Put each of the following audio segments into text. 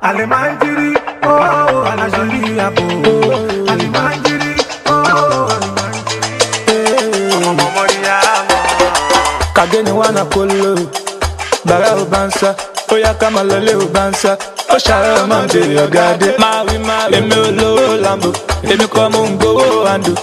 Alimanjiri, oh, Alajiri abo. Alimanjiri, oh, Alimanjiri. Ọmọ mọ̀mọ́ ni a mọ̀. kageni wana kolo bara o bansa ó yá ká máa lọlé o bansa ó ṣàárẹ̀ ọmọ bèrè ọ̀gáde. máa wí máa wí èmi ò lówó lambo èmi kọ́ mo ń gbowó àndò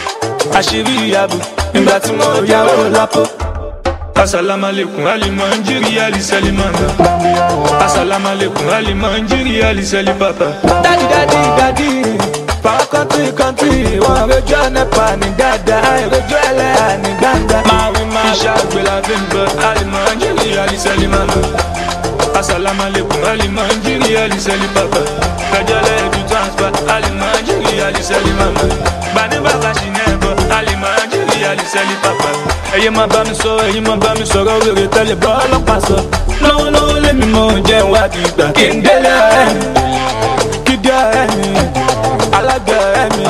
àṣírí ìyàbò nígbà tí mo yáwó lápò. asalaamualeykum alimanjiri alisalimanga asalaamualeykum alimanjiri alisalimbaba. dadi dadi dadi power country country wọn rojú ọ̀nẹ́pà ní dáadáa rojú ẹlẹ́yà ní gbangba. máa wí máa iṣẹ́ àgbẹ̀lá fi ń bọ̀ alimanjiri alisalimanga asalaamualeykum alimanjiri alisalimbaba. kẹjọlẹ̀ edu transfer alimanjiri alisalimanga. gbani bàbá ṣì ní ẹ̀bọ̀ alimanjiri alisalimbaba. ẹ̀yin máa bá mi sọ ẹ̀yin máa bá mi sọ̀rọ̀ wèrè tẹ́lẹ̀ bọ́ ọlọ́pàá sọ. lọ́wọ́lọ́wọ́ lèmi mọ̀ jẹ́ ìwádìí ìgbà kí n délé ọ̀rẹ́ mi kídí ọ̀rẹ́ mi alága ọ̀rẹ́ mi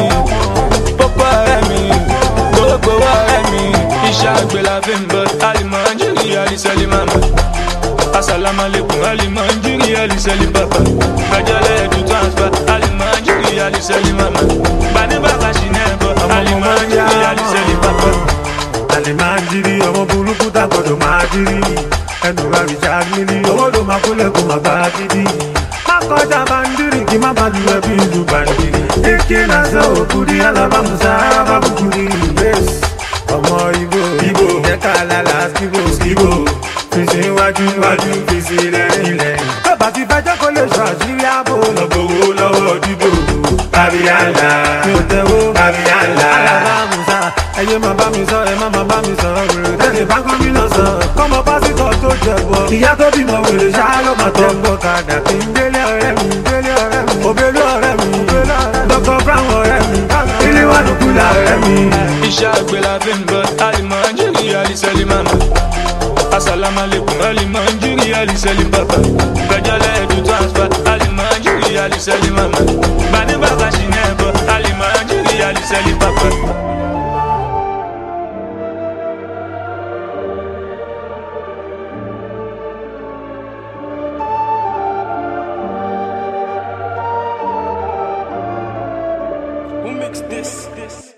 pópó ọ̀rẹ́ mi gbogbo ọ̀rẹ́ mi iṣẹ́ àgbẹ̀ la fi ń bọ̀ alimanjiri alisalimama asalaamualeykum alimanjiri alisalimbaba gbajọlẹ̀ edu transfer alimanjiri alisalimama gbani bàbá ṣì ní ẹ̀bọ̀ alimanjiri alisalimbaba. Alimanjiri, ọmọ burúkú tá gbọdọ̀ máa jírí. Ẹnu ra Richard Mili, owó ló máa kólẹ̀ kó máa bá a gidi. Má kọjá bandiri kí má bá lu ẹbí ìlú bandiri. Ike náà sọ òkúri alábàmùsà arábàbùkúri. Bẹ́ẹ̀sì ọmọ Ibo, Ibo, ẹ̀ka lálá Skibo, Skibo. Fèsì iwájú iwájú, fèsì lẹ́yìn lẹ́yìn. Bàbá ti fẹ́ jẹ́ kó lè sọ àṣírí ààbò. Lọ́gbọ̀wọ́ lọ́wọ́ dídò. Bàbíyànlá, mi ò tẹ́wọ́. Bàbíyànlá. Alábàmùsà, ẹyẹ máa bá mi sọ, ẹ má máa bá mi sọ. Tẹ̀lé bá gómìnà sọ, kọ́mọ pásítọ̀ tó jẹ̀bọ. Ìyá tó bímọ wèrè ṣáá ló máa tọ́. Ẹ̀gbọ́n kàdà kí n délé ọ̀rẹ́ mi, délé ọ̀rẹ́ mi. Òbélú ọ̀rẹ́ mi, Dr. Brown ọ̀rẹ́ mi. Ilé wa ló kú la ọ̀rẹ́ mi. iṣẹ́ àgbẹ̀ la fi ń bọ̀ alimanjiri alisalimama asalaamualeykum alimanjiri alisalibaba gbẹjọlẹ̀ edu transfer alimanjiri alisalimama gbani bàbá ṣì ní ẹ̀bọ̀ alimanjiri alisalibaba. Who mixed this? this?